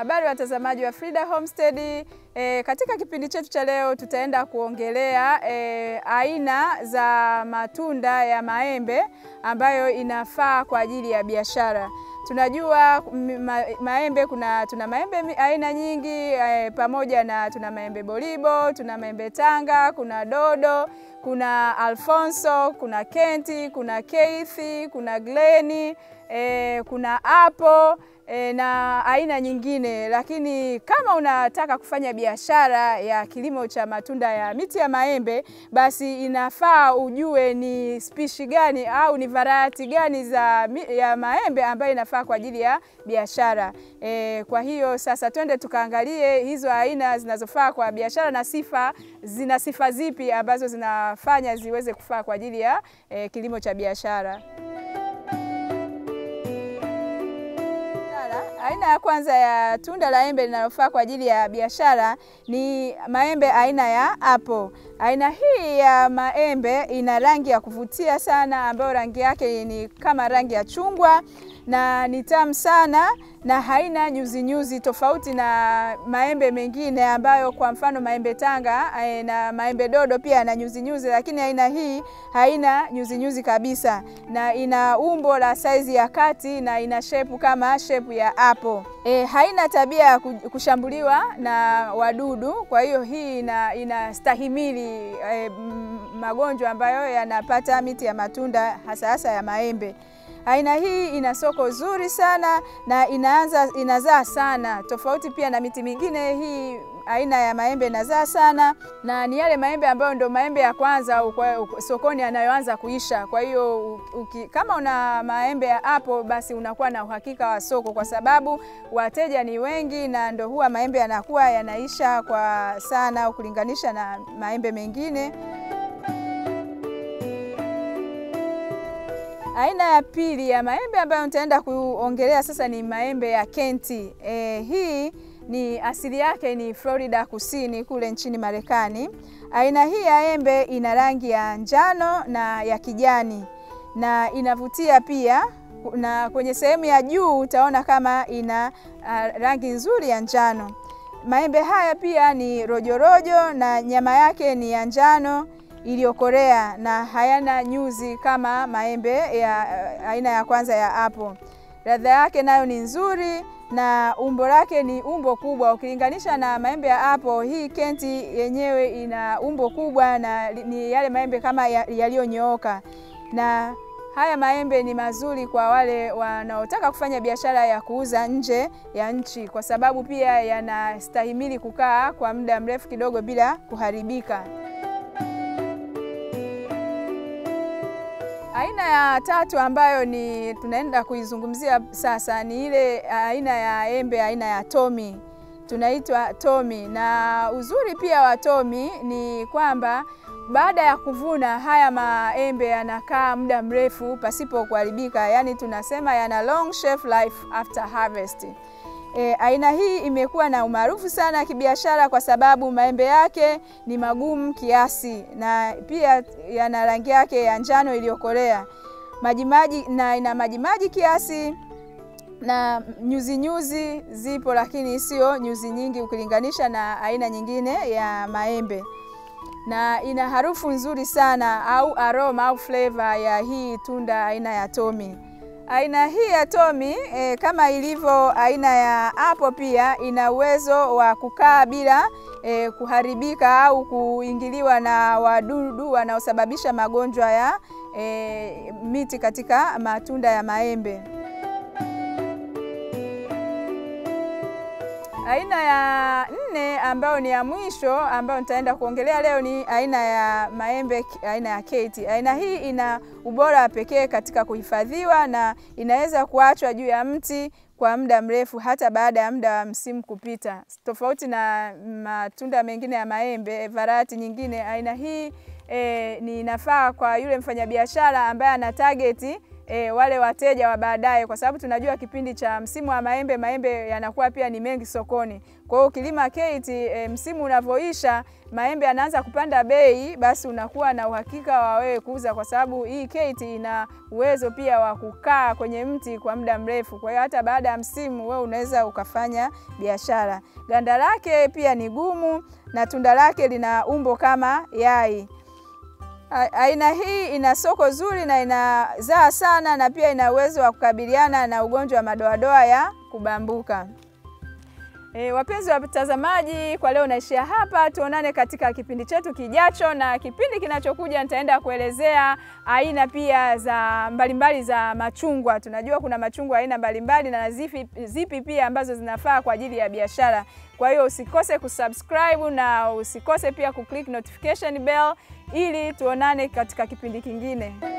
Habari watazamaji wa Frida Homestead. E, katika kipindi chetu cha leo tutaenda kuongelea e, aina za matunda ya maembe ambayo inafaa kwa ajili ya biashara. Tunajua ma, maembe kuna tuna maembe aina nyingi e, pamoja na tuna maembe bolibo, tuna maembe tanga, kuna dodo, kuna Alfonso, kuna Kenti, kuna Keithi, kuna Gleni, e, kuna apple E, na aina nyingine, lakini kama unataka kufanya biashara ya kilimo cha matunda ya miti ya maembe, basi inafaa ujue ni spishi gani au ni variety gani za ya maembe ambayo inafaa kwa ajili ya biashara. E, kwa hiyo sasa twende tukaangalie hizo aina zinazofaa kwa biashara na sifa, zina sifa zipi ambazo zinafanya ziweze kufaa kwa ajili ya e, kilimo cha biashara. Aina ya kwanza ya tunda la embe linalofaa kwa ajili ya biashara ni maembe aina ya apple. Aina hii ya maembe ina rangi ya kuvutia sana, ambayo rangi yake ni kama rangi ya chungwa na ni tamu sana na haina nyuzi nyuzi, tofauti na maembe mengine ambayo kwa mfano maembe tanga na maembe dodo pia yana nyuzi nyuzi, lakini aina hii haina nyuzi nyuzi kabisa, na ina umbo la saizi ya kati na ina shepu kama shepu ya apple. E, haina tabia ya kushambuliwa na wadudu, kwa hiyo hii ina inastahimili e, magonjwa ambayo yanapata miti ya matunda hasa hasa ya maembe. Aina hii ina soko zuri sana na inaanza inazaa sana, tofauti pia na miti mingine. Hii aina ya maembe inazaa sana na ni yale maembe ambayo ndio maembe ya kwanza sokoni yanayoanza kuisha. Kwa hiyo kama una maembe ya apple, basi unakuwa na uhakika wa soko, kwa sababu wateja ni wengi na ndio huwa maembe yanakuwa yanaisha kwa sana ukilinganisha na maembe mengine. Aina ya pili ya maembe ambayo nitaenda kuongelea sasa ni maembe ya Kenti. E, hii ni asili yake ni Florida Kusini kule nchini Marekani. Aina hii ya embe ina rangi ya njano na ya kijani na inavutia pia, na kwenye sehemu ya juu utaona kama ina uh, rangi nzuri ya njano. Maembe haya pia ni rojorojo na nyama yake ni ya njano iliyokorea na hayana nyuzi kama maembe ya aina ya kwanza ya apple. Ladha yake nayo ni nzuri na umbo lake ni umbo kubwa ukilinganisha na maembe ya apple. Hii Kenti yenyewe ina umbo kubwa na ni yale maembe kama yaliyonyooka, na haya maembe ni mazuri kwa wale wanaotaka kufanya biashara ya kuuza nje ya nchi, kwa sababu pia yanastahimili kukaa kwa muda mrefu kidogo bila kuharibika. Aina ya tatu ambayo ni tunaenda kuizungumzia sasa ni ile aina ya embe aina ya Tommy, tunaitwa Tommy. Na uzuri pia wa Tommy ni kwamba baada ya kuvuna haya maembe yanakaa muda mrefu pasipo kuharibika, yaani tunasema yana long shelf life after harvest. E, aina hii imekuwa na umaarufu sana kibiashara kwa sababu maembe yake ni magumu kiasi na pia yana rangi yake ya njano iliyokolea majimaji, na ina majimaji kiasi na nyuzi nyuzi zipo, lakini sio nyuzi nyingi ukilinganisha na aina nyingine ya maembe, na ina harufu nzuri sana au aroma au flavor ya hii tunda aina ya Tommy. Aina hii ya Tommy e, kama ilivyo aina ya apple pia ina uwezo wa kukaa bila e, kuharibika au kuingiliwa na wadudu wanaosababisha magonjwa ya e, miti katika matunda ya maembe. Aina ya nne ambayo ni ya mwisho ambayo nitaenda kuongelea leo ni aina ya maembe aina ya Keti. Aina hii ina ubora pekee katika kuhifadhiwa na inaweza kuachwa juu ya mti kwa muda mrefu hata baada ya muda wa msimu kupita, tofauti na matunda mengine ya maembe variety nyingine. Aina hii e, ni inafaa kwa yule mfanyabiashara ambaye ana target e, wale wateja wa baadaye, kwa sababu tunajua kipindi cha msimu wa maembe, maembe yanakuwa pia ni mengi sokoni. Kwa hiyo ukilima Kate e, msimu unavyoisha maembe yanaanza kupanda bei, basi unakuwa na uhakika wa wewe kuuza, kwa sababu hii Kate ina uwezo pia wa kukaa kwenye mti kwa muda mrefu. Kwa hiyo hata baada ya msimu wewe unaweza ukafanya biashara. Ganda lake pia ni gumu na tunda lake lina umbo kama yai. Aina hii ina soko zuri na inazaa sana na pia ina uwezo wa kukabiliana na ugonjwa wa madoadoa ya kubambuka. E, wapenzi wa watazamaji, kwa leo naishia hapa. Tuonane katika kipindi chetu kijacho, na kipindi kinachokuja nitaenda kuelezea aina pia za mbalimbali za machungwa. Tunajua kuna machungwa aina mbalimbali na zipi, zipi pia ambazo zinafaa kwa ajili ya biashara. Kwa hiyo usikose kusubscribe na usikose pia kuclick notification bell ili tuonane katika kipindi kingine.